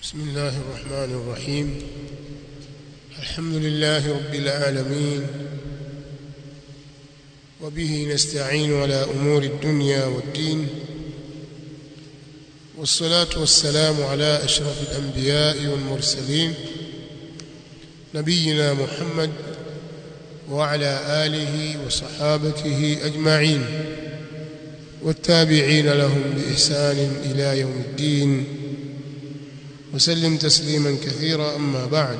بسم الله الرحمن الرحيم الحمد لله رب العالمين وبه نستعين على أمور الدنيا والدين والصلاة والسلام على أشرف الأنبياء والمرسلين نبينا محمد وعلى آله وصحابته أجمعين والتابعين لهم بإحسان إلى يوم الدين وسلم تسليما كثيرا أما بعد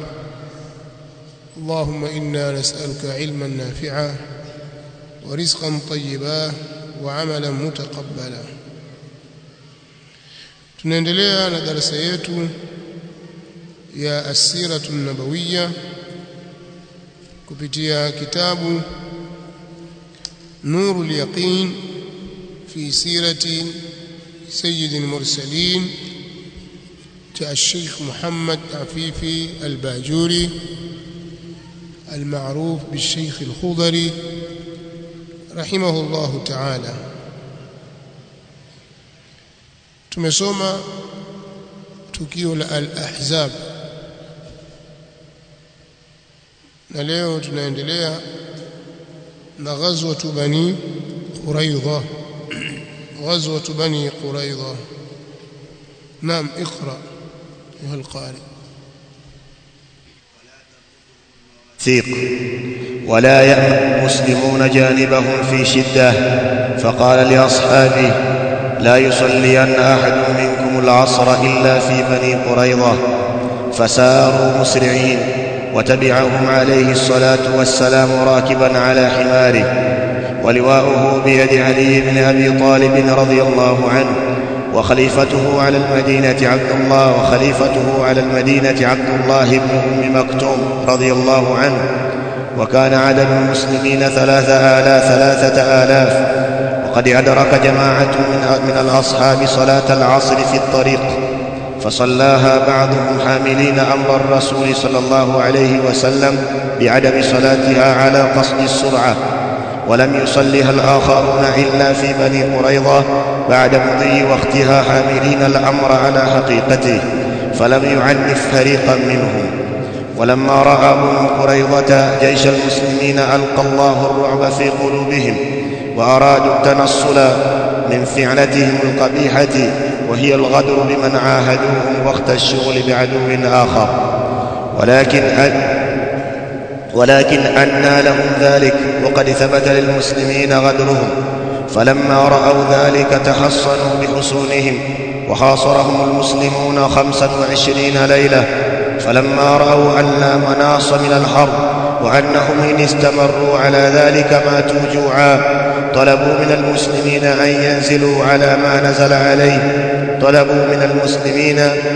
اللهم إنا نسألك علما نافعا ورزقا طيبا وعملا متقبلا tunaendelea na darasa yetu ya asiratu nabawiya kupitia kitabu nuru lyaqin fi sirati sayyid almursalin cha الشيخ محمد عفيفي الباجوري المعروف بالشيخ الخضري رحمه الله تعالى tumesoma tukio la al-ahzab na leo tunaendelea na ghazwatu bani quraidha ghazwatu bani quraidha naam اقرا ايها القارئ ثيق ولا يأمن المسلمون جانبهم في شدة فقال لأصحابه لا يصلين أحد منكم العصر إلا في بني قريظة فساروا مسرعين وتبعهم عليه الصلاة والسلام راكبا على حماره ولواؤه بيد علي بن أبي طالب رضي الله عنه وخليفته على المدينة عبد الله وخليفته على المدينة عبد الله بن أم مكتوم رضي الله عنه وكان عدد المسلمين ثلاثة آلاف ثلاثة آلاف وقد أدرك جماعة من, من الأصحاب صلاة العصر في الطريق فصلاها بعضهم حاملين أمر الرسول صلى الله عليه وسلم بعدم صلاتها على قصد السرعة ولم يصلها الآخرون إلا في بني قريظة بعد مضي وقتها حاملين الأمر على حقيقته فلم يعنف فريقا منهم ولما رأى بنو قريظة جيش المسلمين ألقى الله الرعب في قلوبهم وأرادوا التنصل من فعلتهم القبيحة وهي الغدر بمن عاهدوهم وقت الشغل بعدو آخر ولكن أن ولكن أنى لهم ذلك وقد ثبت للمسلمين غدرهم فلما رأوا ذلك تحصنوا بحصونهم وحاصرهم المسلمون خمسا وعشرين ليلة فلما رأوا أن لا مناص من الحرب وأنهم إن استمروا على ذلك ماتوا جوعا طلبوا من المسلمين أن ينزلوا على ما نزل عليه طلبوا من المسلمين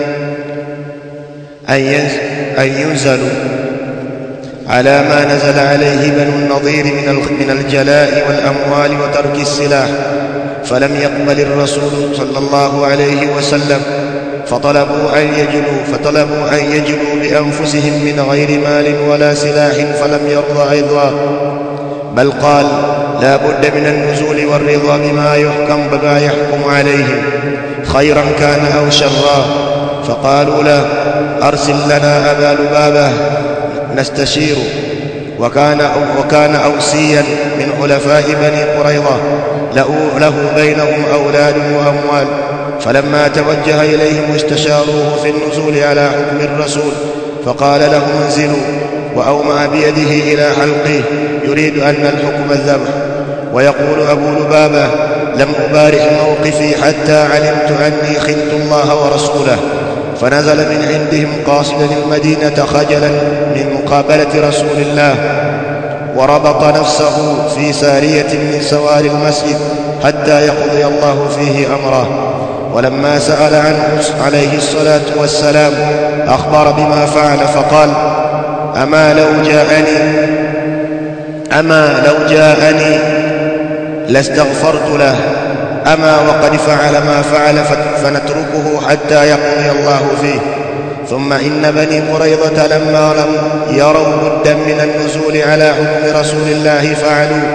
أن, أن ينزلوا على ما نزل عليه بنو النضير من من الجلاء والأموال وترك السلاح فلم يقبل الرسول صلى الله عليه وسلم فطلبوا أن يجلوا فطلبوا أن يجلوا بأنفسهم من غير مال ولا سلاح فلم يرضى أيضا بل قال لا بد من النزول والرضا بما يحكم بما يحكم عليهم خيرا كان أو شرا فقالوا له أرسل لنا أبا لبابة نستشير وكان وكان أوسيا من خلفاء بني قريظة له بينهم أولاد وأموال فلما توجه إليهم استشاروه في النزول على حكم الرسول فقال لهم انزلوا وأومأ بيده إلى حلقه يريد أن الحكم الذبح ويقول أبو لبابة لم أبارح موقفي حتى علمت أني خنت الله ورسوله فنزل من عندهم قاصدا المدينة خجلا من مقابلة رسول الله وربط نفسه في سارية من سوار المسجد حتى يقضي الله فيه أمره ولما سأل عنه عليه الصلاة والسلام أخبر بما فعل فقال أما لو جاءني أما لو جاءني لاستغفرت له أما وقد فعل ما فعل فنتركه حتى يقضي الله فيه ثم إن بني قريظة لما لم يروا بدا من النزول على حكم رسول الله فعلوا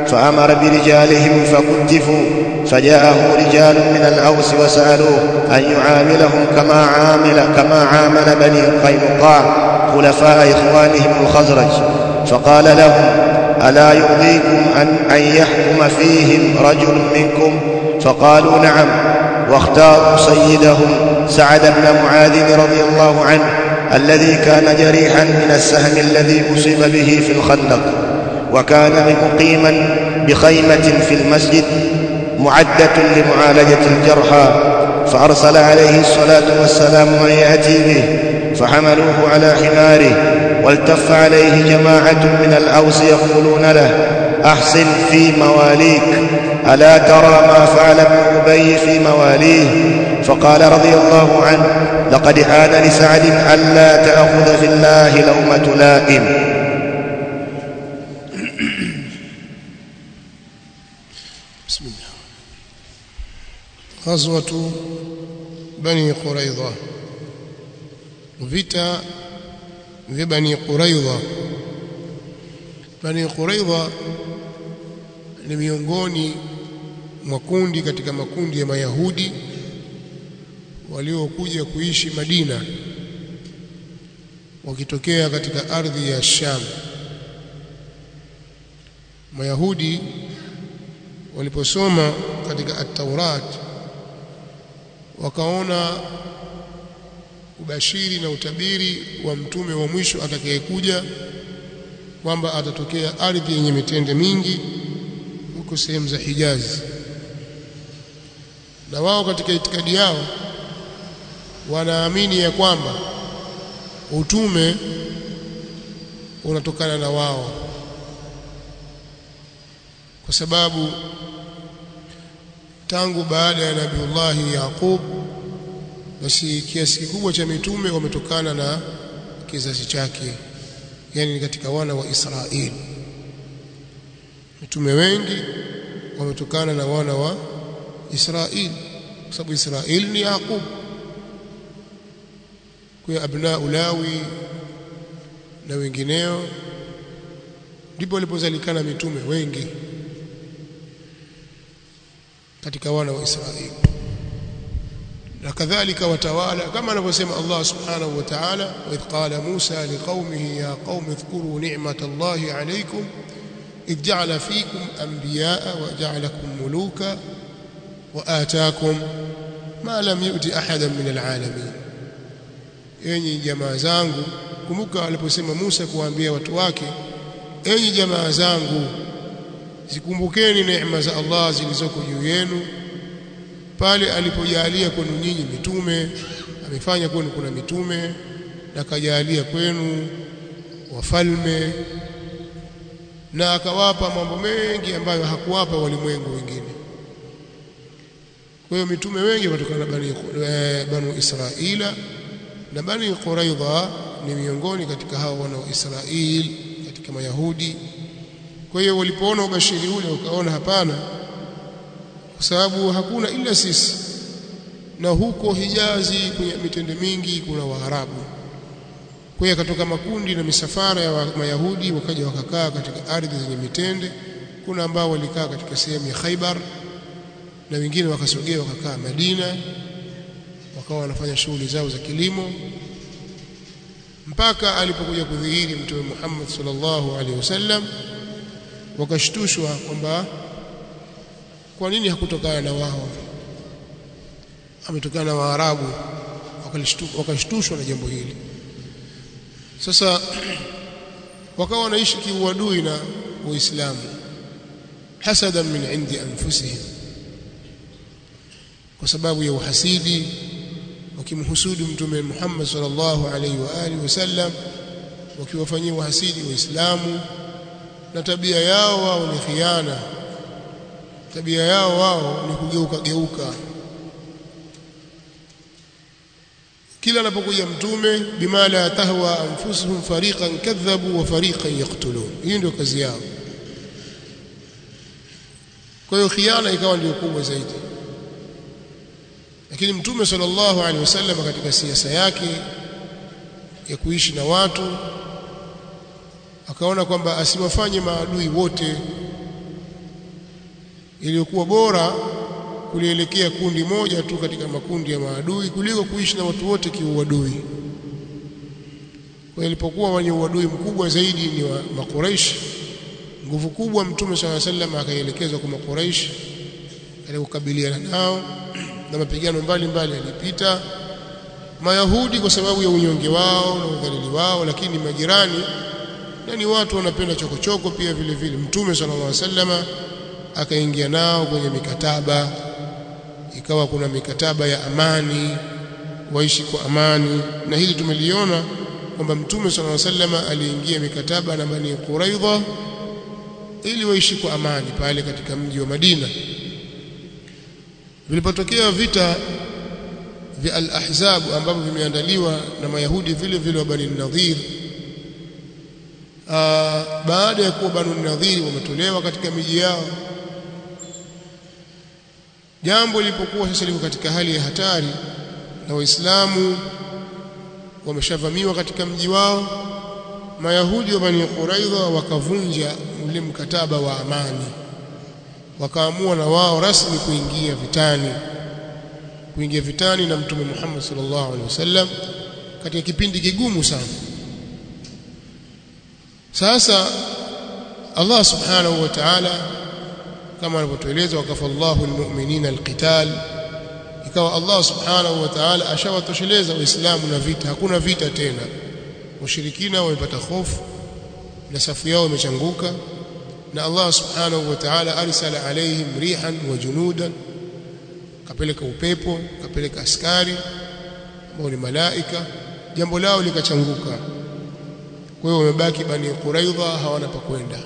فأمر برجالهم فكتفوا فجاءه رجال من الأوس وسألوه أن يعاملهم كما عامل كما عامل بني قينقاع خلفاء إخوانهم الخزرج فقال لهم ألا يرضيكم أن, أن يحكم فيهم رجل منكم فقالوا نعم واختاروا سيدهم سعد بن معاذ رضي الله عنه الذي كان جريحا من السهم الذي أصيب به في الخندق وكان مقيما بخيمة في المسجد معدة لمعالجة الجرحى فأرسل عليه الصلاة والسلام من يأتي به فحملوه على حماره والتف عليه جماعة من الأوس يقولون له أحسن في مواليك ألا ترى ما فعل ابن أبي في مواليه فقال رضي الله عنه لقد آن لسعد ألا تأخذ في الله لومة لائم بسم الله غزوة بني قريظة vita vya Bani Quraidha Bani Quraidha ni miongoni mwa kundi katika makundi ya Mayahudi waliokuja kuishi Madina wakitokea katika ardhi ya Sham Mayahudi waliposoma katika at-Taurat wakaona ubashiri na utabiri wa mtume wa mwisho atakayekuja kwamba atatokea ardhi yenye mitende mingi huko sehemu za Hijazi na wao katika itikadi yao wanaamini ya kwamba utume unatokana na wao kwa sababu tangu baada ya Nabiullahi Yaqub basi kiasi kikubwa cha mitume wametokana na kizazi chake yani katika wana wa Israeli mitume wengi wametokana na wana wa Israeli kwa sababu Israeli ni Yaqub kwa abna ulawi na wengineo ndipo walipozalikana mitume wengi katika wana wa Israeli na kadhalika watawala kama anavyosema Allah subhanahu wa ta'ala wa idh qala Musa liqaumihi ya qaumi dhkuru ni'matallahi alaykum idh ja'ala fikum anbiya'a wa ja'alakum muluka wa ataakum ma lam yu'ti ahadan min al'alamin enyi jamaa zangu kumbuka aliposema Musa kuwaambia watu wake enyi jamaa zangu zikumbukeni neema za Allah zilizoko juu yenu pale alipojalia kwenu nyinyi mitume amefanya kwenu kuna mitume na akajalia kwenu wafalme na akawapa mambo mengi ambayo hakuwapa walimwengu wengine kwa hiyo mitume wengi kutokana na bani banu Israila na bani Quraidha ni miongoni katika hao wana wa Israeli katika Mayahudi kwa hiyo walipoona ubashiri ule ukaona hapana kwa sababu hakuna ila sisi na huko Hijazi kwenye mitende mingi kuna Waarabu kwa hiyo katoka makundi na misafara ya wa Mayahudi wakaja wakakaa katika ardhi zenye mitende kuna ambao walikaa katika sehemu ya Khaibar na wengine wakasogea wakakaa Madina wakawa wanafanya shughuli zao za kilimo mpaka alipokuja kudhihiri mtume Muhammad sallallahu alaihi wasallam wakashtushwa kwamba kwa nini hakutokana na wao ametokana na Waarabu wakashtushwa na jambo hili sasa wakawa wanaishi kiuadui na Uislamu hasadan min indi anfusihim kwa sababu ya uhasidi wakimhusudu mtume Muhammad sallallahu alaihi wa alihi wasallam wakiwafanyia uhasidi waislamu na tabia yao wao ni khiana tabia yao wao ni kugeuka geuka kila anapokuja mtume bima la tahwa anfusuhum fariqan kadhabu wa fariqan yaqtulun hii ndio kazi yao kwa hiyo khiana ikawa ndio kubwa zaidi lakini mtume sallallahu alaihi wasallam katika siasa yake ya kuishi na watu akaona kwamba asiwafanye maadui wote iliyokuwa bora kulielekea kundi moja tu katika makundi ya maadui kuliko kuishi na watu wote kiuadui kwa ilipokuwa wenye uadui mkubwa zaidi ni wa makuraish nguvu kubwa mtume swalla sallam akaelekezwa kwa makuraish ili kukabiliana nao na mapigano mbalimbali yalipita mayahudi kwa sababu ya unyonge wao na udhalili wao lakini majirani na ni watu wanapenda chokochoko pia vile vile mtume sallallahu alaihi wasallama akaingia nao kwenye mikataba ikawa kuna mikataba ya amani waishi kwa amani na hili tumeliona kwamba mtume sallallahu alaihi wasallama aliingia mikataba na Bani Quraidha ili waishi kwa amani pale katika mji wa Madina vilipotokea vita vya al-ahzab ambavyo vimeandaliwa na mayahudi vile vile wa Bani Nadhir baada ya kuwa Bani Nadhir wametolewa katika miji yao jambo lilipokuwa sasa liko katika hali ya hatari na waislamu wameshavamiwa katika mji wao mayahudi wa Bani Quraidha wakavunja ule mkataba wa amani wakaamua na wao rasmi kuingia vitani kuingia vitani na mtume Muhammad sallallahu alaihi wasallam katika kipindi kigumu sana sasa Allah subhanahu wa ta'ala kama alivyotueleza wakafallahu almu'minina alqital ikawa Allah subhanahu wa ta'ala ashawatosheleza waislamu na vita hakuna vita tena mushirikina wamepata hofu na safu yao imechanguka na Allah subhanahu wa ta'ala arsala alaihim rihan wa junudan kapeleka upepo kapeleka askari ambao ni malaika jambo lao likachanguka kwa hiyo wamebaki bani Quraidha hawana pa kwenda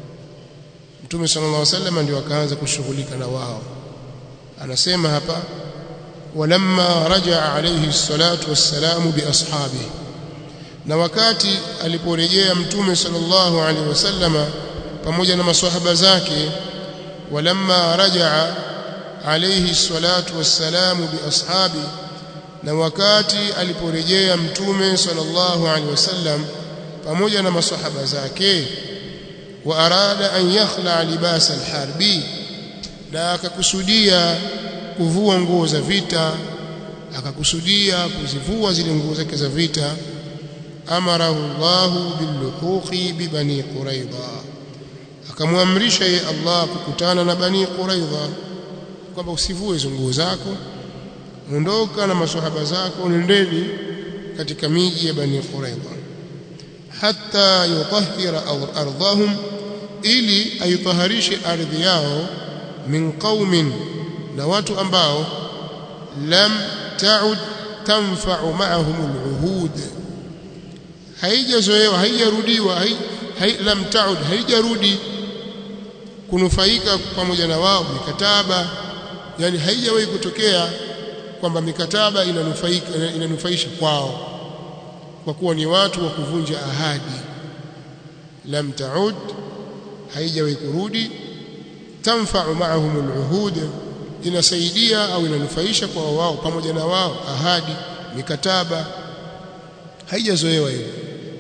Mtume sallallahu alaihi wasallam ndio akaanza kushughulika na wao anasema hapa walamma rajaa alayhi salatu wassalamu bi ashabihi na wakati aliporejea mtume sallallahu alaihi wasallama pamoja na maswahaba zake walamma rajaa alayhi salatu wassalamu bi ashabi na wakati aliporejea mtume sallallahu alaihi wasallam pamoja na maswahaba zake wa arada an yakhla libasa alharbi na akakusudia kuvua nguo za vita akakusudia kuzivua zile nguo zake za vita amarahu Allah billuhuqi bi bani Quraidha akamwamrisha ye Allah kukutana na bani Quraidha kwamba usivue hizo nguo zako ondoka na maswahaba zako nendeni katika miji ya bani Quraidha hatta yutahhira ardhahum ili aitaharishe ardhi yao min qaumin na watu ambao lam ta'ud tanfa'u ma'ahum al-uhud haijazoewa haijarudiwa hai, hai, lam taud haijarudi kunufaika pamoja na wao mikataba yani haijawahi kutokea kwamba mikataba inanufaika inanufaisha kwao kwa kuwa ni watu wa kuvunja ahadi lam taud haijawahi kurudi tanfa'u ma'ahum al-uhud inasaidia au inanufaisha kwa wao pamoja na wao ahadi mikataba haijazoewa hiyo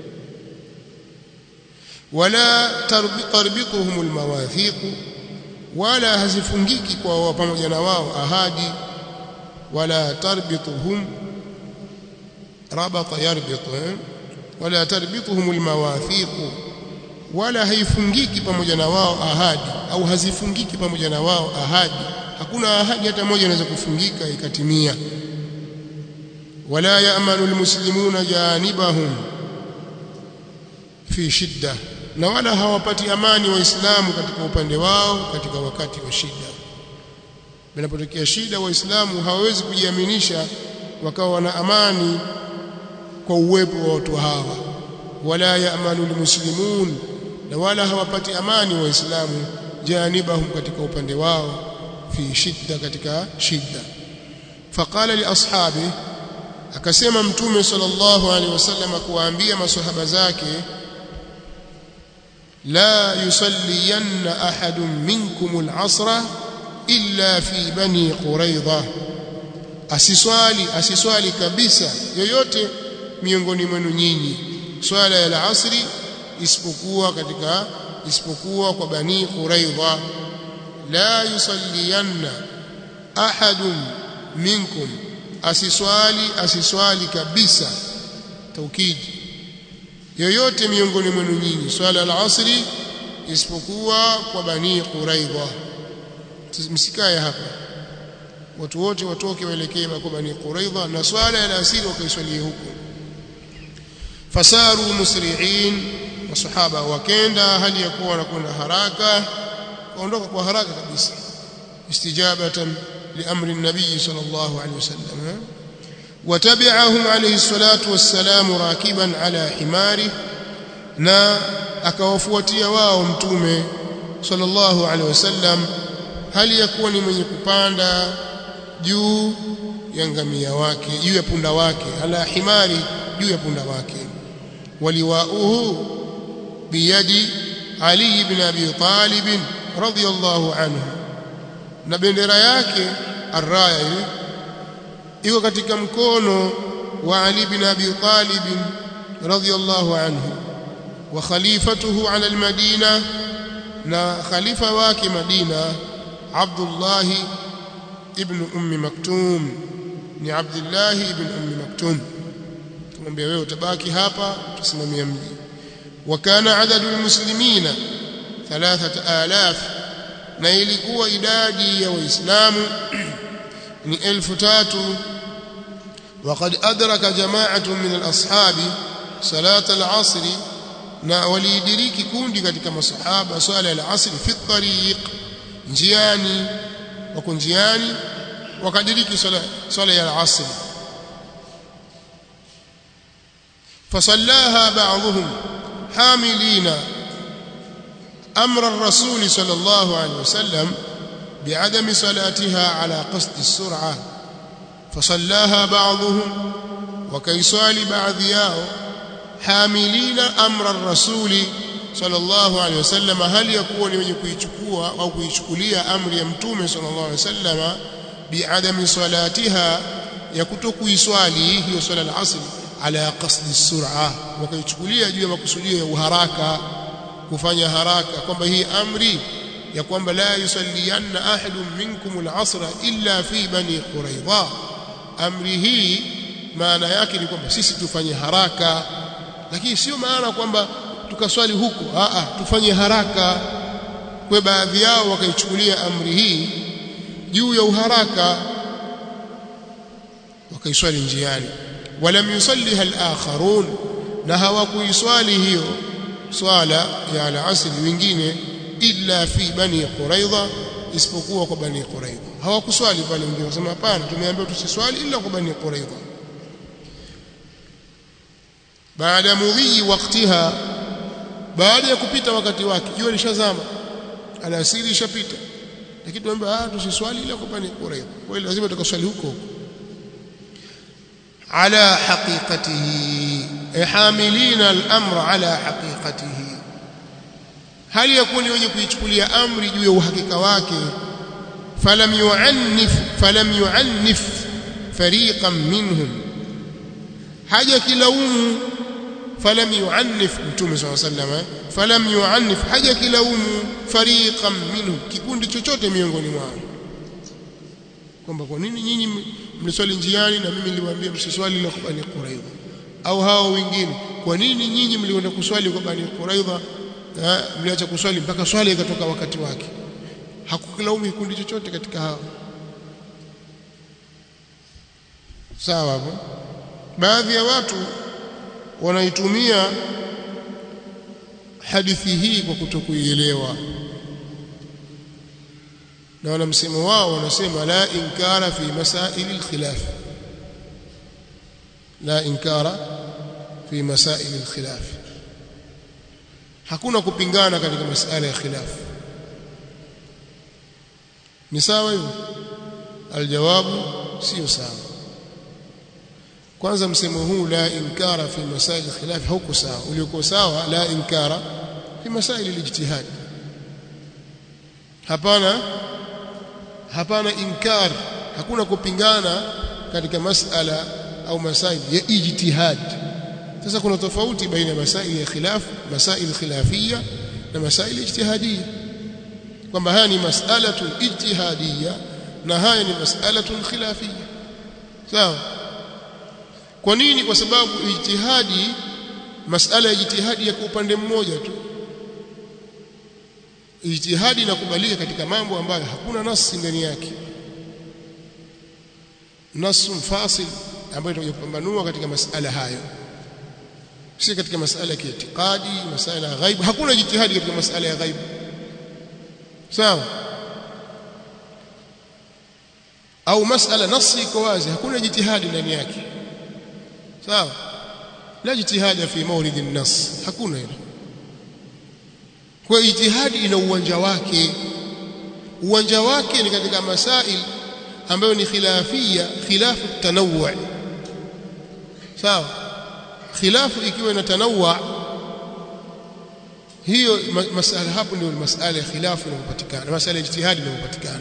wala tarbituhum almawathiq wala hazifungiki kwa wao pamoja na wao ahadi wala tarbituhum rabata yarbitu wala tarbituhum almawathiq wala haifungiki pamoja na wao ahadi au hazifungiki pamoja na wao ahadi hakuna ahadi hata moja inaweza kufungika ikatimia ولا يأمن المسلمون جانبهم في شدة na wala hawapati amani waislamu katika upande wao katika wakati wa shida inapotokea shida waislamu hawawezi kujiaminisha wakawa wana amani kwa uwepo wa watu hawa wala yaamanu almuslimun na wala hawapati amani waislamu janibahum katika upande wao fi shidda katika shida faqala li ashabihi akasema mtume sallallahu alaihi wasallam kuwaambia maswahaba zake la yusalliyanna ahadun minkum al-asra illa fi bani quraidha asiswali asiswali kabisa yoyote miongoni mwenu nyinyi swala ya al-asri isipokuwa katika isipokuwa kwa bani quraidha la yusalliyanna ahadun minkum asiswali asiswali kabisa taukidi yoyote miongoni mwenu nyinyi swala al-asri isipokuwa kwa bani quraidha msikae hapa watu wote watoke waelekee kwa bani quraidha na swala ya asiri wakaiswalie huko fasaru musri'in masahaba wakenda hali ya kuwa wanakwenda haraka waondoka kwa haraka kabisa istijabatan liamri nabii sallallahu alaihi wasallam وتبعهم عليه الصلاة والسلام راكبا على حماره na akawafuatia wao mtume sallallahu alaihi wasallam hali ya kuwa ni mwenye kupanda juu ya ngamia wake juu ya punda wake ala himari juu ya punda wake waliwauhu biyadi Ali ibn Abi Talib radhiyallahu anhu na bendera yake arraya ile iko katika mkono wa Ali ibn Abi Talib radhiyallahu anhu wa khalifatuhu ala almadina na khalifa wake Madina Abdullah ibn Ummi Maktum ni Abdullah ibn Ummi Maktum tumwambia wewe utabaki hapa tusimamia mji وكان عدد المسلمين ثلاثة آلاف na ilikuwa idadi ya waislamu ni elfu tatu وقد أدرك جماعة من الأصحاب صلاة العصر na waliidiriki kundi katika masahaba swala ya asr fi tariq njiani wako njiani wakadiriki swala swala ya asr فصلاها بعضهم حاملين أمر الرسول صلى الله عليه وسلم بعدم صلاتها على قصد السرعة فصلاها بعضهم وكيصال بعض ياو حاملين أمر الرسول صلى الله عليه وسلم هل يكون من يكويشكوا أو كويشكوليا أمر يمتوم صلى الله عليه وسلم بعدم صلاتها يكتو يسوالي هي صلاة العصر ala qasdi sur'a wakaichukulia juu ya makusudio ya uharaka kufanya haraka kwamba hii amri ya kwamba la yusalliyanna ahadun minkum al-asra illa fi bani quraidha amri hii maana yake ni kwamba sisi tufanye haraka lakini sio maana kwamba tukaswali huko a a tufanye haraka kwa baadhi yao wakaichukulia amri hii juu ya uharaka wakaiswali njiani ولم يصليها الآخرون na hawakuiswali hiyo swala ya al-asr wengine illa fi bani quraidha isipokuwa kwa bani quraidha hawakuswali pale wengine wasema hapana tumeambiwa tusiswali illa kwa bani quraidha baada mudhi waktiha baada ya kupita wakati wake jua lishazama alasiri ishapita lakini tumeambiwa ah tusiswali illa kwa bani quraidha kwa hiyo lazima tukaswali huko huko على حقيقته حاملين الامر على حقيقته هل يكون wenye kuichukulia amri juu ya uhakika wake falam yu'annif falam yu'annif fariqan minhum haja kilaumu falam yu'annif mtume swalla sallam falam yu'annif haja kilaumu fariqan minhum kikundi chochote miongoni mwao kwamba kwa nini nyinyi mliswali njiani na mimi niliwaambia msiswali la Bani Quraidha au hao wengine kwa nini nyinyi mlienda kuswali kwa Bani Quraidha mliacha kuswali mpaka swali ikatoka wakati wake hakukilaumu kikundi chochote katika hao sawa hapo baadhi ya watu wanaitumia hadithi hii kwa kutokuielewa na wana msemo wao wanasema la inkara fi masail alkhilaf la inkara fi masail alkhilaf hakuna kupingana katika masala ya khilaf ni sawa hivyo aljawabu sio sawa kwanza msemo huu la inkara fi masail alkhilaf hauko sawa uliokuwa sawa la inkara fi masail alijtihad hapana hapana inkar hakuna kupingana katika masala au masail ya ijtihad sasa kuna tofauti baina ya masail ya khilaf masail khilafia na masail ijtihadiyya kwamba haya ni mas'alatun ijtihadiyya na haya ni mas'alatun khilafiyya sawa kwa nini kwa sababu ijtihadi masala ya ijtihadi ya upande mmoja tu ijtihadi inakubalika katika mambo ambayo hakuna nasi ndani yake nasu mfasil ambayo itakuja kupambanua katika masala hayo si katika masala ya kiitikadi masala ya ghaibu hakuna ijtihadi katika masala ya ghaibu sawa au masala nasi iko wazi hakuna jitihadi ndani yake sawa la jitihada fi mawlid an-nas hakuna hilo kwa ijtihadi ina uwanja wake uwanja wake ni katika masail ambayo ni khilafia khilafu tanawwu sawa khilafu ikiwa ina tanawwu hiyo masala hapo ndio masala ya khilafu inayopatikana masala ya ijtihadi inayopatikana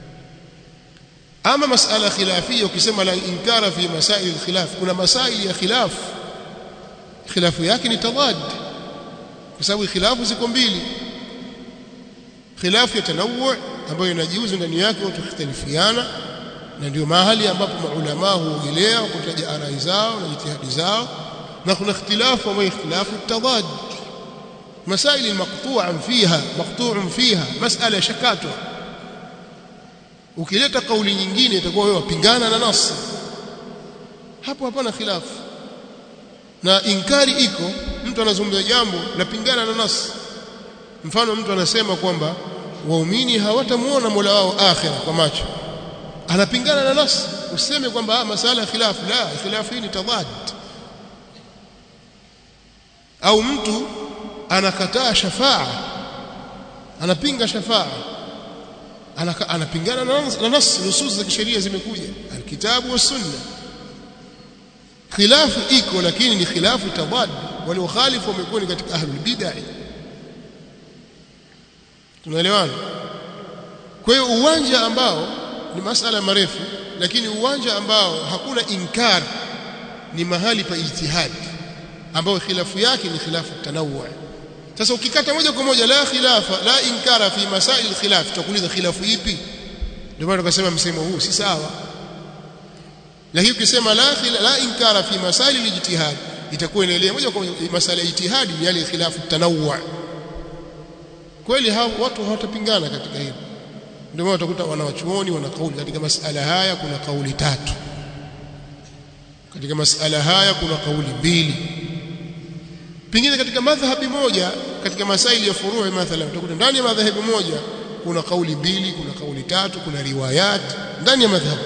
ama masala khilafia ukisema la inkara fi masail khilaf kuna masail ya khilaf khilafu yake ni tadad kwa sababu khilafu ziko mbili khilafu ya tanawwu ambayo inajiuzu ndani yake watu khtalifiana na ndio mahali ambapo maulama huogelea kutaja arai zao na jitihadi zao na kuna ikhtilafu ambayo ikhtilafu tadad masail maqtu'an fiha maqtu'un fiha mas'ala shakatwa ukileta kauli nyingine itakuwa wewe wapingana na nasi hapo hapana khilafu na inkari iko mtu anazungumza jambo lapingana na nasi mfano mtu anasema kwamba waumini hawatamuona Mola wao akhira kwa macho anapingana na nasi useme kwamba masala khilafu la khilafu hii ni tadad au mtu anakataa shafaa anapinga shafaa anapingana na nas nusus za kisheria zimekuja alkitabu was sunna khilafu iko lakini ni khilafu tadad wale wakhalifu wamekuwa ni katika ahlul bid'ah tunaelewana kwa hiyo uwanja ambao ni masala marefu lakini uwanja ambao hakuna inkar ni mahali pa ijtihad ambao khilafu yake ni khilafu tanawwu sasa ukikata moja kwa moja la khilafa la inkara fi masail khilaf tutakuuliza khilafu ipi ndio maana tukasema msemo huu si sawa lakini ukisema la khila, la inkara fi masail ijtihad itakuwa inaelea moja kwa moja masala ya ijtihadi ni yale khilafu tanawwu kweli hao watu hawatapingana katika hilo ndio maana utakuta wanawachuoni wana kauli katika masala haya kuna kauli tatu katika masala haya kuna kauli mbili pengine katika madhhabi moja katika masaili ya furuu mathalan utakuta ndani ya madhhabi moja kuna kauli mbili kuna kauli tatu kuna riwayat ndani ya madhhabu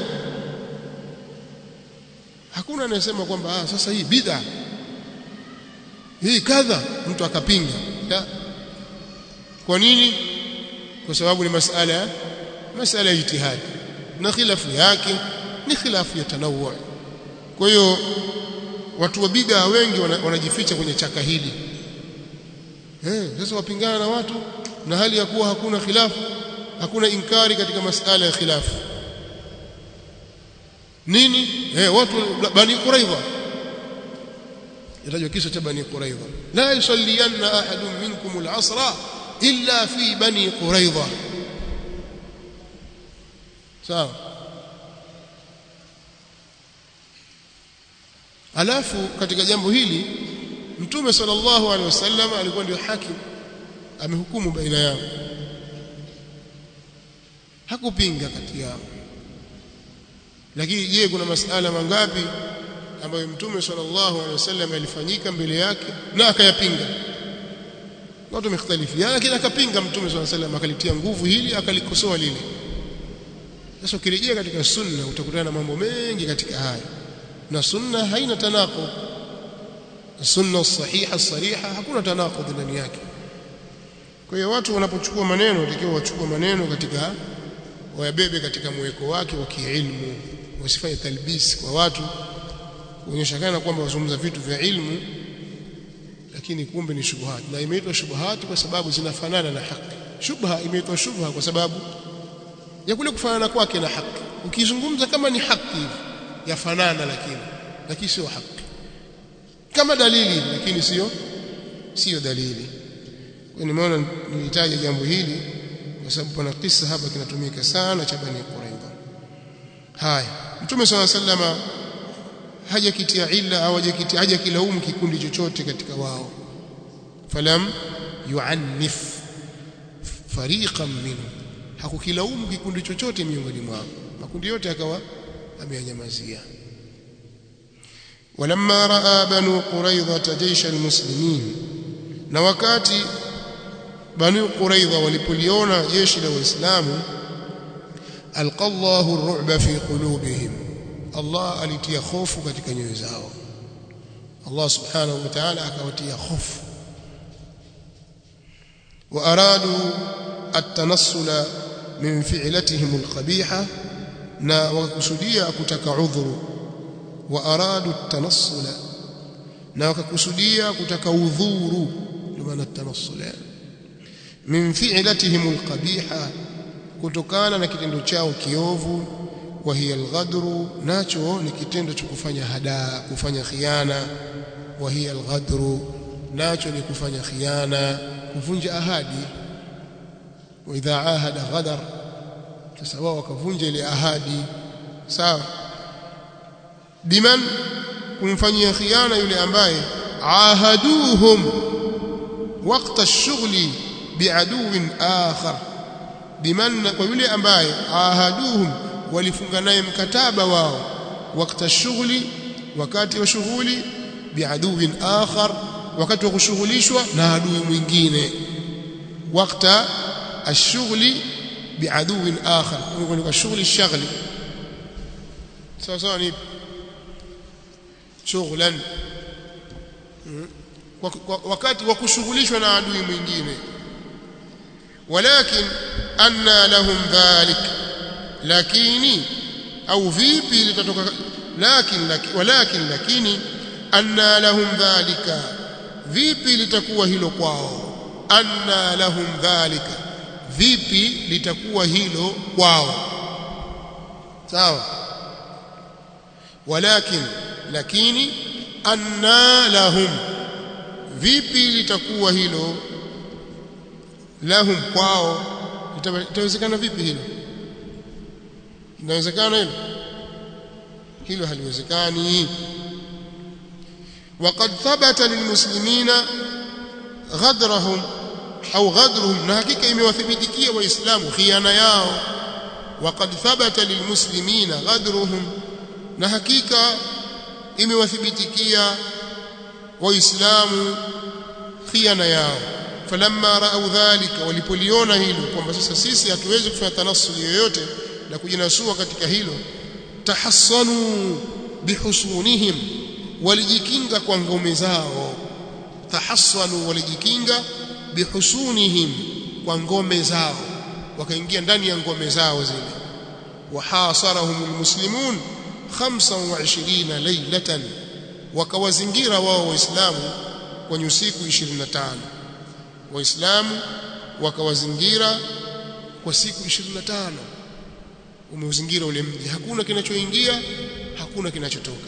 hakuna anayesema kwamba ah sasa hii bid'a hii kadha mtu akapinga kwa nini kwa sababu ni masala masala ya ijtihad na khilafu yake ni khilafu ya tanawwu kwa hiyo watu wa bid'a wengi wanajificha kwenye chaka hili eh sasa wapingana na watu na hali ya kuwa hakuna khilafu hakuna inkari katika masala ya khilafu nini eh watu bani quraidha yatajwa kisa cha bani quraidha la yusalliyanna ahadun minkum al-asra illa fi bani quraidha sawa alafu katika jambo hili mtume sallallahu alaihi wasallam alikuwa ndio hakim amehukumu baina yao hakupinga kati yao lakini je kuna masala mangapi ambayo mtume sallallahu alaihi wasallam alifanyika mbele yake na akayapinga watu wamekhtalifiana lakini akapinga mtume sallallahu alaihi wasallam akalitia nguvu hili akalikosoa lile sasa ukirejea katika sunna utakutana na mambo mengi katika haya na sunna haina tanaqud sunna sahiha sariha hakuna tanaqud ndani yake kwa hiyo watu wanapochukua maneno watakiwa wachukue maneno katika wayabebe katika mweko wake wa kiilmu wasifanye talbis kwa watu kuonyesha kana kwamba wazungumza vitu vya ilmu lakini kumbe ni shubuhat na imeitwa shubuhat kwa sababu zinafanana na haki shubha imeitwa shubha kwa sababu ya kule kufanana kwake na haki ukizungumza kama ni haki hivi yafanana lakini lakini sio haki kama dalili lakini sio sio dalili kwa nimeona nilitaja jambo hili kwa sababu pana kisa hapa kinatumika sana cha Bani Quraidha haya Mtume swalla sallama hajakitia illa au hajakitia hajakilaumu kikundi chochote katika wao falam yuannif fariqan minhu hakukilaumu kikundi chochote miongoni mwao makundi yote akawa ameyanyamazia ولما راى بنو قريظه جيش المسلمين na wakati banu quraidha walipoliona jeshi la waislamu alqallahu ar-ru'ba fi qulubihim Allah alitia hofu katika nyoyo zao Allah subhanahu wa ta'ala akawatia hofu وارادوا التنصل من فعلتهم القبيحه na wakakusudia kutaka udhuru وارادوا التنصل na wakakusudia kutaka udhuru ndio maana tanassul min fi'latihim alqabiha kutokana na kitendo chao kiovu wa hiya alghadru nacho ni kitendo cha kufanya hadaa kufanya khiana wa hiya alghadru nacho ni kufanya khiana kuvunja ahadi wa idha ahada ghadar sasa wao wakavunja ile ahadi sawa biman kumfanyia khiana yule ambaye ahaduhum waqta ash-shughli bi'aduwin akhar biman kwa yule ambaye ahaduhum walifunga naye mkataba wao waqta ash-shughli wakati wa shughuli bi'aduwin akhar wakati wa kushughulishwa na adui mwingine waqta ash-shughli bi'aduwin akhar kwa shughuli shaghli sawa sawa ni shughlan wakati wa kushughulishwa na adui mwingine walakin anna lahum dhalik lakini au vipi litatoka lakin walakin lakini anna lahum dhalika vipi litakuwa hilo kwao anna lahum dhalika vipi litakuwa hilo kwao sawa walakin lakini anna lahum vipi litakuwa hilo lahum kwao itawezekana vipi hilo inawezekana hilo hilo haliwezekani وقد ثبت للمسلمين غدرهم au غدرهم na hakika imewathibitikia waislamu khiana yao وقد ثبت للمسلمين غدرهم na hakika imewathibitikia waislamu khiana yao falamma raau dhalika walipoliona hilo kwamba sasa sisi hatuwezi kufanya tanassuli yoyote na kujinasua katika hilo tahassanu bihusunihim walijikinga kwa ngome zao tahassanu walijikinga bihusunihim kwa ngome zao wakaingia ndani ya ngome zao zile wahasarahum almuslimun 25 laylatan wakawazingira wao waislamu kwenye usiku 25 waislamu wakawazingira kwa siku 25 umeuzingira ule mji hakuna kinachoingia hakuna kinachotoka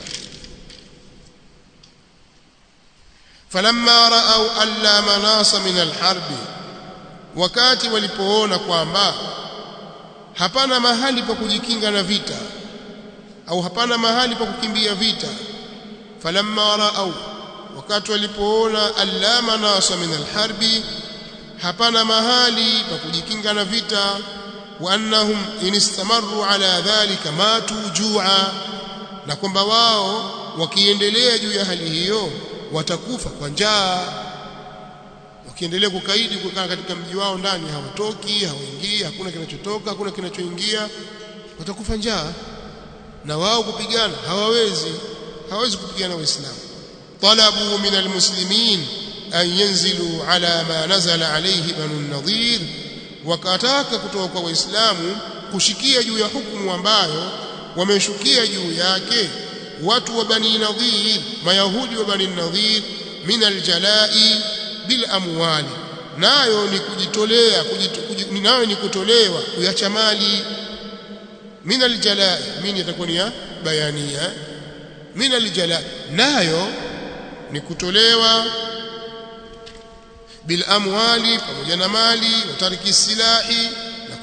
falamma raau alla manasa min alharbi wakati walipoona kwamba hapana mahali pa kujikinga na vita au hapana mahali pa kukimbia vita falamma raau wakati walipoona alla manasa min alharbi hapana mahali pa kujikinga na vita wa annahum in istamaru ala dhalika matu jua na kwamba wao wakiendelea juu ya hali hiyo watakufa kwa njaa wakiendelea kukaidi kukaa katika mji wao ndani hawatoki hawaingii hakuna kinachotoka hakuna kinachoingia watakufa njaa na wao kupigana hawawezi hawawezi kupigana waislamu talabu min almuslimin an yanzilu ala ma nazala alayhi banu nadhir wakataka kutoka kwa waislamu kushikia juu ya hukumu ambayo wameshukia juu yake watu wa bani nadhir mayahudi wa bani nadhir min aljalai bil amwali nayo ni kujitolea kujit, nayo ni kutolewa kuacha mali min aljalai min itakuwa ni ya bayania min aljalai nayo ni kutolewa bil amwali pamoja na mali wa tariki silahi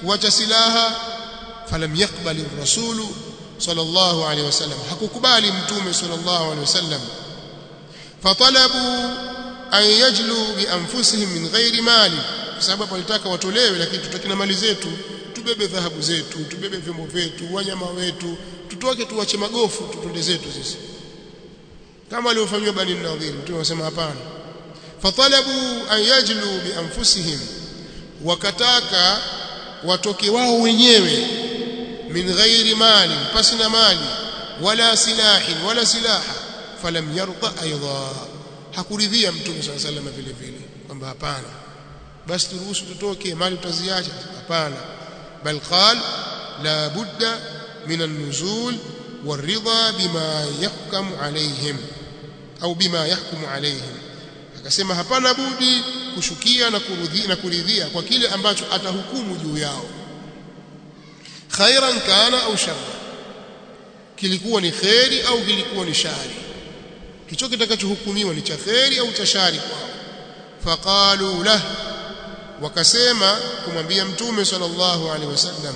kuacha silaha falam yakbali rasulu sallallahu alaihi wasallam hakukubali mtume sallallahu alaihi wasallam fatalabu an yajlu bi anfusihim min ghairi mali kwa sababu walitaka watolewe lakini tutaki na mali zetu tubebe dhahabu zetu tubebe vyombo vyetu wanyama wetu tutoke tuwache magofu tutonde zetu sisi kama waliofanywa bani nadhir mtume anasema hapana fatalabu an yajlu bi anfusihim wakataka watoke wao wenyewe min ghairi mali pasi na mali wala silahin wala silaha falam yarda aidha hakuridhia mtume swalla sallam vile vile kwamba hapana basi turuhusu tutoke mali tutaziacha hapana bal qal la budda min an-nuzul والرضا بما يحكم عليهم au bima yahkumu alaihim akasema hapana budi kushukia na kuridhia na kuridhia kwa kile ambacho atahukumu juu yao khairan kana au sharra kilikuwa ni khairi au kilikuwa ni shari kicho kitakachohukumiwa ni cha khairi au cha shari kwao faqalu lah wakasema kumwambia mtume sallallahu alaihi wasallam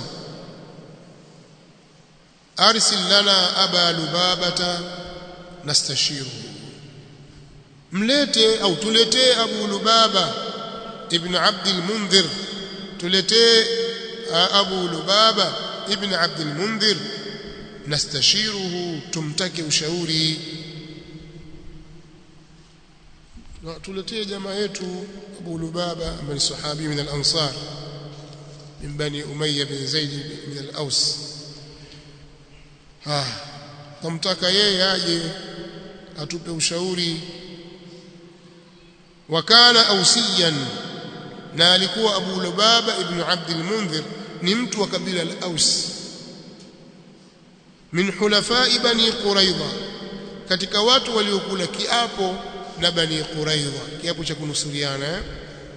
arsil lana aba lubabata nastashiru mlete au tuletee abu lubaba ibn abd al-mundhir tuletee abu lubaba ibn abd al-mundhir nastashiruhu tumtake ushauri tuletee jamaa yetu abu lubaba ambaye ni sahabi min al-ansar min bani umayya bin zaid min al-aws ah tumtaka yeye aje atupe ushauri wakana ausiyan na alikuwa Abu Lubaba ibn Abd al-Mundhir ni mtu wa kabila la Aus min hulafai bani Quraidha katika watu waliokula kiapo na bani Quraidha kiapo cha kunusuriana eh?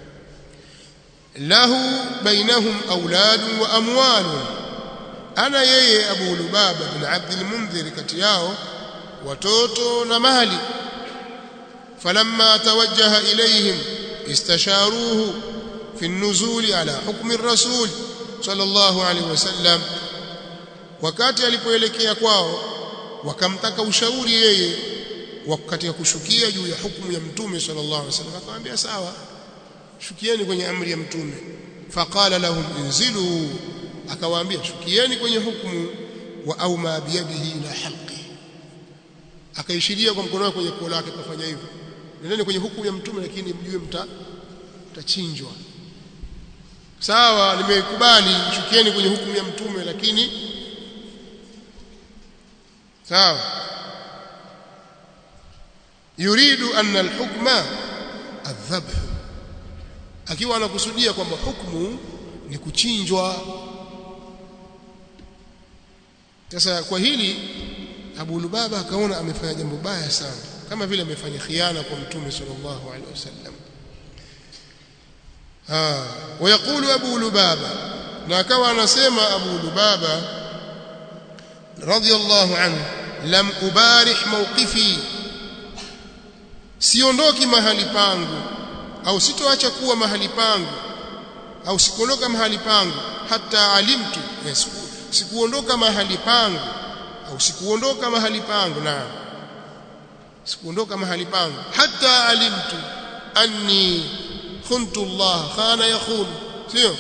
lahu bainahum auladun wa amwalun ana yeye Abu Lubaba bin Abd al-Mundhir kati yao watoto na mali falamma tawajjaha ilayhim istasharuhu fi an-nuzul ala hukmi ar-rasul sallallahu alayhi wasallam wakati alipoelekea kwao wakamtaka ushauri yeye wakati kushukia juu ya hukumu ya mtume sallallahu alayhi wasallam akamwambia sawa shukieni kwenye amri ya mtume faqala lahum inzilu akawaambia shukieni kwenye hukumu wa au ma biyadihi ila halqi akaishiria kwa mkono wake kwenye koo lake kafanya hivyo nendeni kwenye hukumu ya mtume lakini mjue mta mtachinjwa sawa nimekubali shukieni kwenye hukumu ya mtume lakini sawa yuridu anna alhukma adhabh akiwa anakusudia kwamba hukumu ni kuchinjwa sasa kwa hili Abu Lubaba akaona amefanya jambo baya sana kama vile amefanya khiana kwa mtume sallallahu alaihi wasallam ah wayakulu Abu Lubaba na akawa anasema Abu Lubaba radiyallahu anhu lam ubarih mawqifi siondoki mahali pangu au sitoacha kuwa mahali pangu au sikuondoka mahali pangu hata alimtu yes, sikuondoka mahali pangu au sikuondoka mahali pangu na sikuondoka mahali pangu hata alimtu anni khuntu Allah khana yakhun sio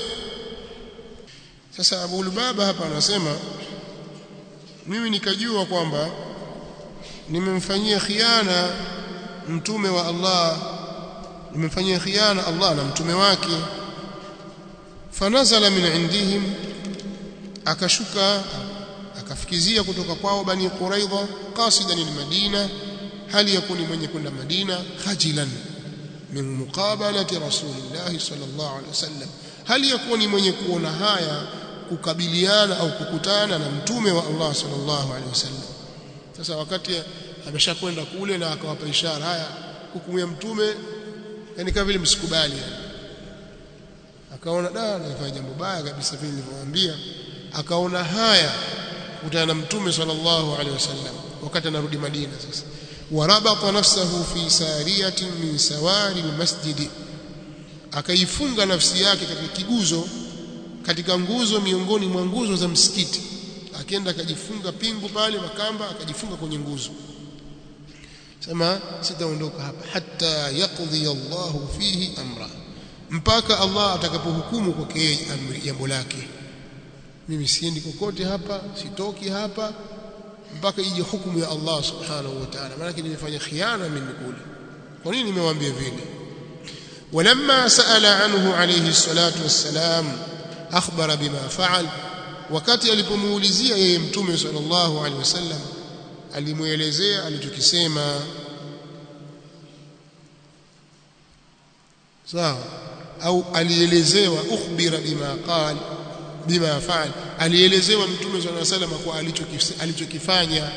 sasa Abu Lubaba hapa anasema mimi nikajua kwamba nimemfanyia khiana mtume wa Allah nimemfanyia khiana Allah na mtume wake fanazala min indihim akashuka akafikizia kutoka kwao bani quraidha qasidan almadina hali yakuni mwenye kwenda madina khajilan min muqabalati rasulillah sallallahu alaihi wasallam hali yakuni mwenye kuona haya kukabiliana au kukutana na mtume wa Allah sallallahu alaihi wasallam sasa wakati ameshakwenda kule na akawapa ishara haya hukumu ya mtume yani kama vile msikubali akaona da nafanya jambo baya kabisa vile nilivyowaambia akaona haya kutana na mtume sallallahu alaihi wasallam wakati anarudi Madina sasa warabata nafsahu fi sariyatin min sawari almasjid akaifunga nafsi yake katika kiguzo katika nguzo miongoni mwa nguzo za msikiti akienda akajifunga pingu pale makamba akajifunga kwenye nguzo sema sitaondoka hapa hatta yaqdi Allahu fihi amra mpaka Allah atakapohukumu kwake yeye amri jambo lake mimi siendi kokote hapa sitoki hapa mpaka ije hukumu ya Allah subhanahu wa ta'ala maana nimefanya khiana mimi kule kwa nini nimewaambia vile ولما سأل عنه عليه الصلاة والسلام أخبر بما فعل wakati alipomuulizia yeye mtume sallallahu alaihi wasallam alimuelezea alichokisema sawa au alielezewa ukhbira bima qal bima faal alielezewa mtume sallallahu alaihi wasallam kwa alichokifanya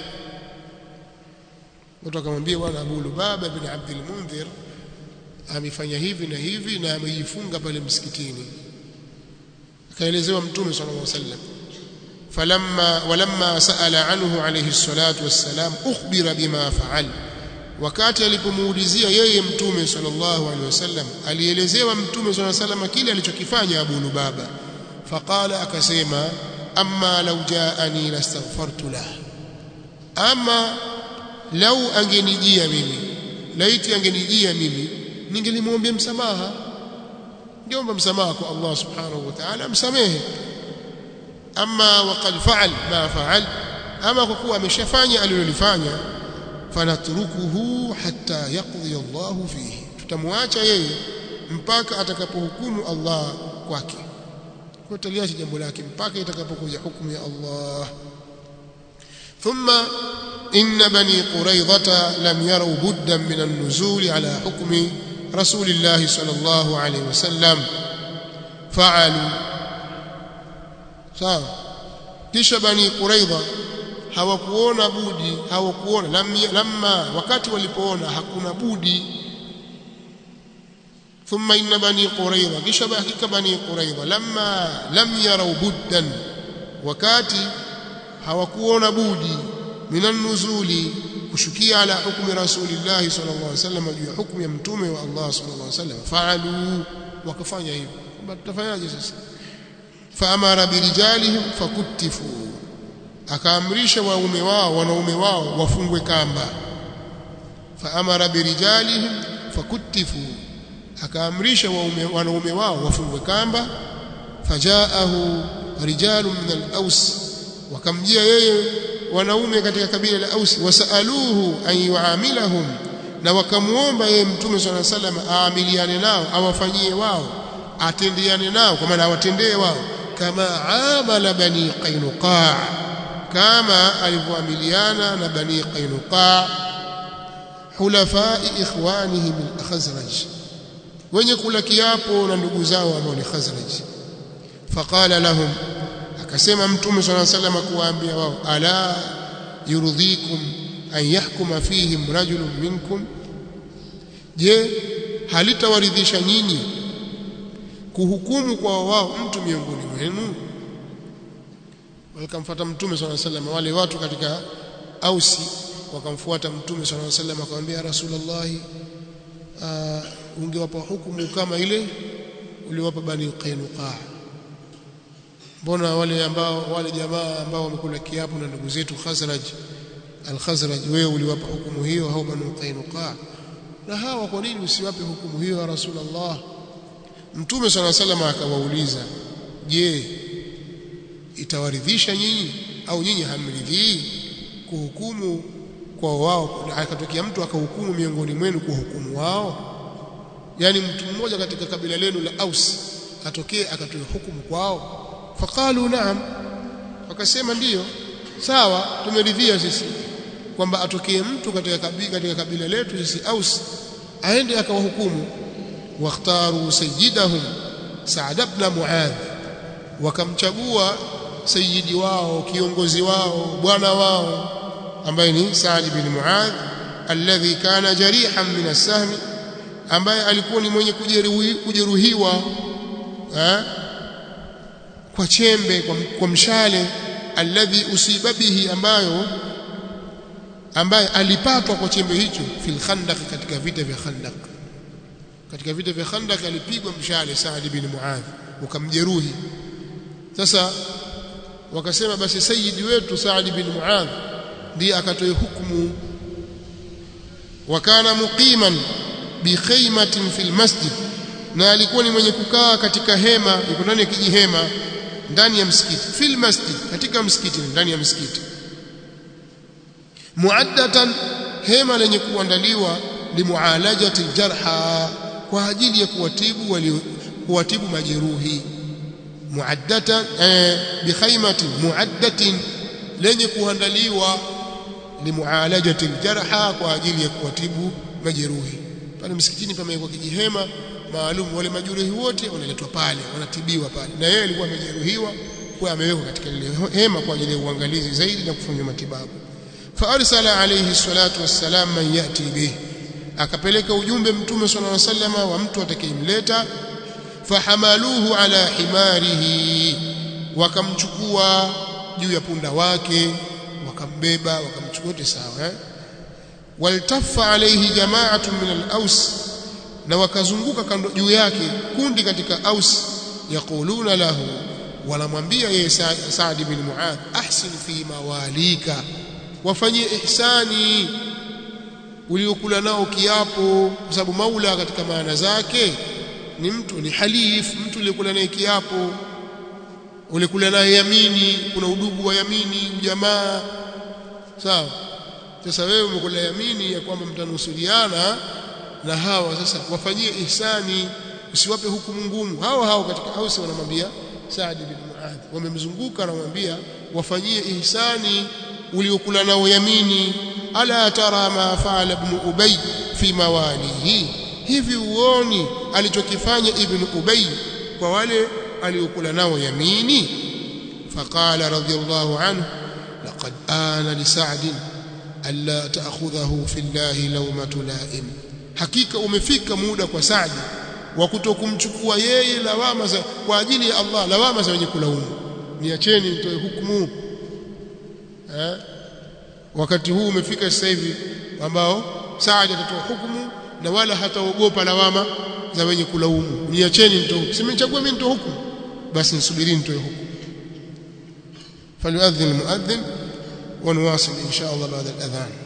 watu akamwambia bwana Abu Lubaba bin Abdul Mundhir amefanya hivi na hivi na amejifunga pale msikitini akaelezewa mtume sallallahu alaihi wasallam falamma walamma saala anhu alayhi salatu wassalam ukhbira bima faal wakati alipomuulizia yeye mtume sallallahu alaihi wasallam alielezewa mtume sallallahu alaihi wasallam kile alichokifanya Abu Lubaba faqala akasema amma law jaani lastaghfartu lah ama lau angenijia mimi laiti angenijia mimi ningelimwombea msamaha ningeomba msamaha kwa Allah subhanahu wa ta'ala msamehe ama waqad fa'al ma fa'al ama kwa kuwa ameshafanya alilolifanya fanatrukuhu hatta yaqdi Allah fihi tutamwacha yeye mpaka atakapohukumu Allah kwake kwa taliacha jambo lake mpaka itakapokuja hukumu ya Allah thumma إن بني قريظة لم يروا بدا من النزول على حكم رسول الله صلى الله عليه وسلم فعلوا sawa kisha bani quraidha hawakuona budi hawakuona lamma wakati walipoona hakuna budi thumma inna bani quraidha kisha hakika bani quraidha lamma lam yarau buddan wakati hawakuona budi minan nuzuli kushukia ala hukmi rasulillahi sallallahu alaihi wasallam juu ya hukumu ya mtume wa Allah sallallahu alaihi wasallam faalu wakafanya hivyo kwamba tutafanyaje sasa faamara birijalihim fakutifu akaamrisha waume wao wanaume wao wafungwe kamba faamara birijalihim fakutifu akaamrisha waume wanaume wao wafungwe kamba fajaahu rijalun min al-aws wakamjia yeye wanaume katika kabila la Ausi wasaluhu an yuamilahum na wakamuomba yeye mtume swalla salam aamiliane nao awafanyie wao atendeane nao kwa maana awatendee wao kama amala bani qainuqa kama alivyoamiliana na bani qainuqa hulafai ikhwanihim al-khazraj wenye kula kiapo na ndugu zao ambao ni khazraj faqala lahum akasema mtume swalla sallam kuwaambia wao ala yurdhikum an yahkuma fihim rajulun minkum je halitawaridhisha nyinyi kuhukumu kwa wao mtu miongoni mwenu wakamfuata mtume swalla sallam wale watu katika ausi wakamfuata mtume swalla sallam akamwambia rasulullah ungewapa hukumu kama ile uliwapa bani qainuqa mbona wale ambao wale jamaa ambao wamekula kiapo na ndugu zetu Khazraj al-Khazraj wewe uliwapa hukumu hiyo au Banu Qainuqa na hawa kwa nini usiwape hukumu hiyo ya Rasulullah Mtume صلى الله عليه akawauliza je itawaridhisha nyinyi au nyinyi hamridhii kuhukumu kwa wao akatokea mtu akahukumu miongoni mwenu kuhukumu wao yani mtu mmoja katika kabila lenu la Aus atokee akatoa hukumu kwao faqalu naam wakasema ndiyo sawa tumeridhia sisi kwamba atokee mtu katika kabila, katika kabila letu sisi Aus aende akawahukumu wakhtaru sayyidahum Sa'd ibn Mu'adh wakamchagua sayyidi wao kiongozi wao bwana wao ambaye ni Sa'd ibn Mu'adh alladhi kana jarihan min as-sahm ambaye alikuwa ni mwenye kujeruhiwa eh kwa chembe kwa, kwa mshale alladhi usiba bihi ambayo ambaye alipatwa kwa chembe hicho fil khandaq katika vita vya khandaq katika vita vya khandaq alipigwa mshale Saad bin Muadh ukamjeruhi sasa wakasema basi sayyidi wetu Saad bin Muadh ndiye akatoe hukumu wakana muqiman bi khaymatin fil masjid na alikuwa ni mwenye kukaa katika hema yuko ndani ya kijihema ndani ya msikiti fil masjid katika msikiti ndani ya msikiti muaddatan hema lenye kuandaliwa limualajati aljarha kwa ajili ya kuwatibu wali kuwatibu majeruhi muaddatan eh, bikhaymatin muaddatin lenye kuandaliwa limualajati aljarha kwa ajili ya kuwatibu majeruhi pale msikitini pamewekwa kijihema maalum wale majeruhi wote wanaletwa pale wanatibiwa pale na yeye alikuwa amejeruhiwa kwa amewekwa katika ile hema kwa ajili ya uangalizi zaidi na kufanywa matibabu فارسل عليه الصلاه والسلام من ياتي به akapeleka ujumbe mtume sallallahu alaihi wasallam wa mtu atakayemleta fahamaluhu ala himarihi wakamchukua juu ya punda wake wakambeba wakamchukua wote sawa eh waltaffa alayhi jama'atun min al-aws na wakazunguka kando juu yake kundi katika aus yaquluna lahu wanamwambia yeye Saad bin Muadh ahsin fi mawalika wafanyie ihsani uliokula nao kiapo kwa sababu maula katika maana zake ni mtu ni halif mtu uliyokula naye kiapo ulikula naye yamini kuna udugu wa yamini jamaa sawa sasa wewe umekula yamini ya kwamba mtanusuliana na hawa sasa wafanyie ihsani usiwape hukumu ngumu hao hao katika ausi wanamwambia Saad bin Muadh wamemzunguka wanamwambia wafanyie ihsani uliokula nao yamini ala tara ma faala ibn ubay fi mawalihi hivi uoni alichokifanya ibn ubay kwa wale aliokula nao yamini faqala radiyallahu anhu laqad ana li sa'd alla ta'khudhahu fi llahi lawmatu la'im hakika umefika muda kwa Saad wa kutokumchukua yeye lawama za kwa ajili ya Allah lawama za wenye kulaumu niacheni nitoe hukumu eh wakati huu umefika sasa hivi ambao Saad atatoa hukumu na wala hataogopa lawama za wenye kulaumu niacheni nitoe simechagua mimi nitoe hukumu basi nisubirini nitoe hukumu فليؤذن المؤذن ونواصل إن شاء الله بعد الأذان